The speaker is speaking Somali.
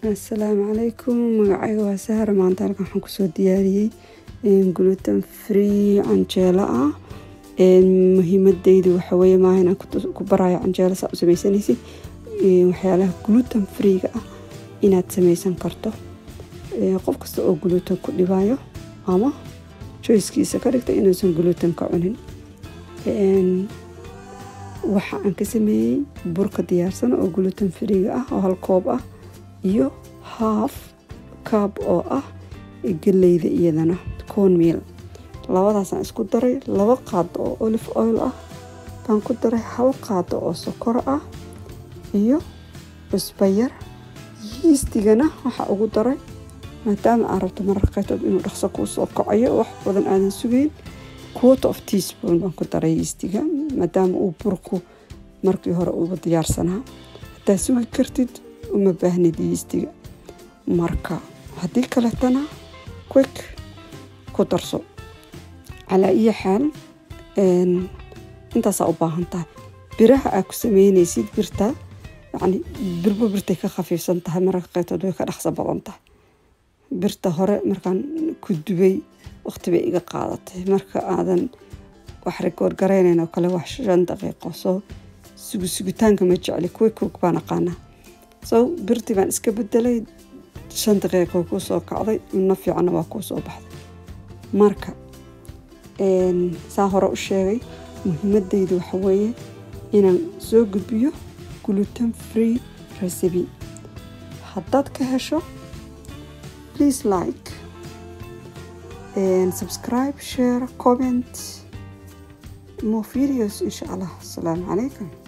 asalaamu calaykum magacayga waa sahra maanta halkan waxaan kusoo diyaariyey gluten free canjeelo ah muhiimadeydu waxaweye maaha inaan ku barayo canjeelo saa u sameysanaysid waxyaalaha gluten freega ah inaad sameysan karto qof kasta oo gluten ku dhibayo ama joyskiisa ka dhigta inuusan gluten ka cunin waxa aan ka sameeyey burka diyaarsan oo gluten freega ah oo hal koob ah iyo haaf kaab oo ah geleyda iyadana cornmeal labadaasaan isku daray laba qaado oo olive oil ah baan ku daray hal qaado oo sokor ah iyo cusbayar yiistigana waxaa ugu daray maadaama aan rabto mararka qaybtood inuu dhaqso kuu soo kacayo wax badan aadan sugeyn quota of teaspoon baan ku daray yiistiga maadaama uu burku markii hore uuba diyaarsanaa haddaad sugi kartid uma baahnid yiistiga marka haddii kaletana quick ku darso calaa iyo xaal intaasaa u baahan tahay biraha aad ku sameynaysid birta yacni birba birtay ka khafiifsan tahay mararka qaybtood way ka dhaqso badan tahay birta hore markaan ku dubay waqti bay iga qaadatay marka aadan wax rikoor garaynayn oo kale wax shan daqiiqo soo sugu sugitaanka ma jecli quick quick baan aqaanaa so birtii baan iska bedelay shan daqiiqo kuu soo kacday cunno fiicanna waa kuu soo baxday marka saa hore u sheegay muhiimadeydu waxa weeye inaan soo gudbiyo gluten free recipe haddaad ka hesho please like and subscribe share comment more videos insha allah asalaamu calaykum